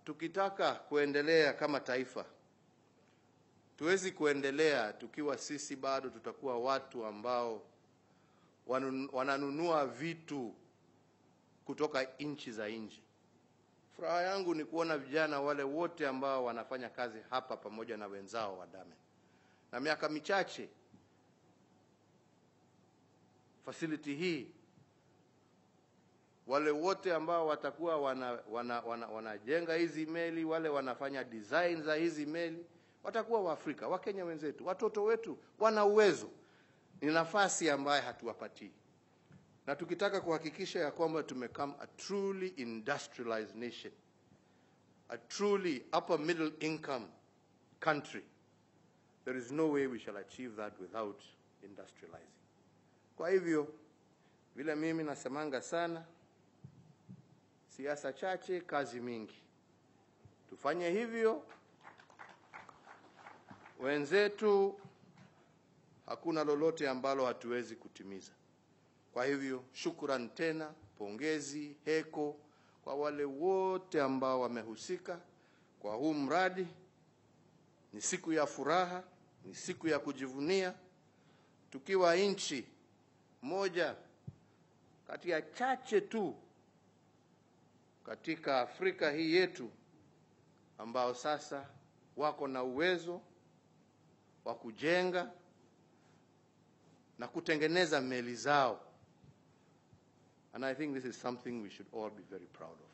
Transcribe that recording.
tukitaka kuendelea kama taifa, tuwezi kuendelea tukiwa sisi bado tutakuwa watu ambao wanun- wananunua vitu kutoka nchi za nje. Furaha yangu ni kuona vijana wale wote ambao wanafanya kazi hapa pamoja na wenzao wa Damen, na miaka michache facility hii wale wote ambao watakuwa wana, wana, wana, wanajenga hizi meli, wale wanafanya design za hizi meli watakuwa Waafrika, Wakenya wenzetu, watoto wetu wana uwezo. Ni nafasi ambayo hatuwapatii, na tukitaka kuhakikisha ya kwamba tumecome a truly industrialized nation, a truly upper middle income country, there is no way we shall achieve that without industrializing. Kwa hivyo vile mimi nasemanga sana, siasa chache, kazi mingi. Tufanye hivyo, wenzetu, hakuna lolote ambalo hatuwezi kutimiza. Kwa hivyo shukrani tena, pongezi, heko kwa wale wote ambao wamehusika kwa huu mradi. Ni siku ya furaha, ni siku ya kujivunia, tukiwa nchi moja kati ya chache tu katika Afrika hii yetu ambao sasa wako na uwezo wa kujenga na kutengeneza meli zao. And I think this is something we should all be very proud of.